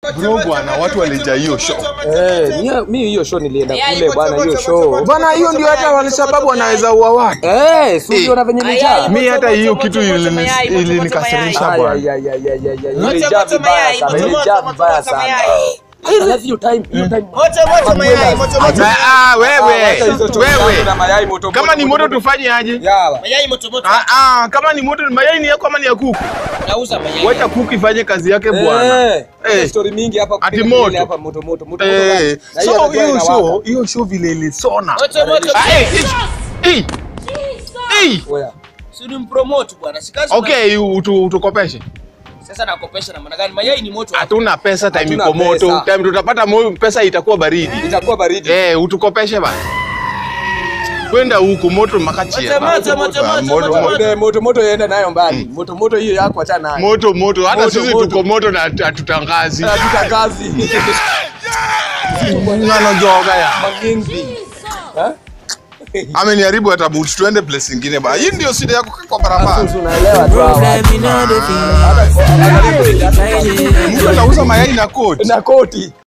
bro bwana watu walijaa hiyo show Eh, ni- mi hiyo show nilienda Mayai, kule moto, bwana hiyo moto, show. moto, bwana hiyo ndio hata walisababu wanaweza ua watu Eh, si uliona venye ilijaa? Mayai, mi hata moto, hiyo moto, kitu moto, ilini- mayai, moto, moto, ilinikasirisha mayai. Ay, bwana ay, ay, ay, ay, ay, ay, Moto, ilijaa moto, vibaya mayai, sana, moto, ilijaa moto, vibaya moto, sana. mayai. Alafu hiyo time, hiyo time. Moto moto mayai, moto moto. Ah, ah, Ah, wewe wacha hizo chocho wewe zangu na mayai moto kama ni moto tufanye aje Yala. Mayai moto moto. Ah, ah, kama ni moto mayai ni yako ama ni ya kuku Nauza mayai. wacha kuku ifanye kazi yake bwana Eh, Eh. story mingi hapa Ati kupiga moto. kelele hapa moto moto moto. moto Eh, gani? Na hiyo so anajua hiyo inawaka. show hiyo show vile ilisona Moto moto. Ah, eh, eh, eh, eh. Oya. Si ni mpromote bwana. Si kazi. okay utu- utukopeshe Sasa nakopesha na maana gani? Mayai ni moto. hatuna pesa time Hatuna iko moto pesa. time tutapata mo- pesa itakuwa baridi Itakuwa baridi. eh utukopeshe bana kwenda huku moto makachia Moto, moto, moto, moto, moto. Moto moto moto yaenda nayo mbali. Moto moto hiyo yako acha nayo. moto moto hata Moto, sisi moto. tuko moto na hatu- hatutangazi Katika kazi. nganojoga ya Magingi. Eh? ameniharibu hata buti tuende place ingine ba hii ndio shida yako kwa barabara Sasa unaelewa tu hawa. mtu anauza mayai na koti Na koti.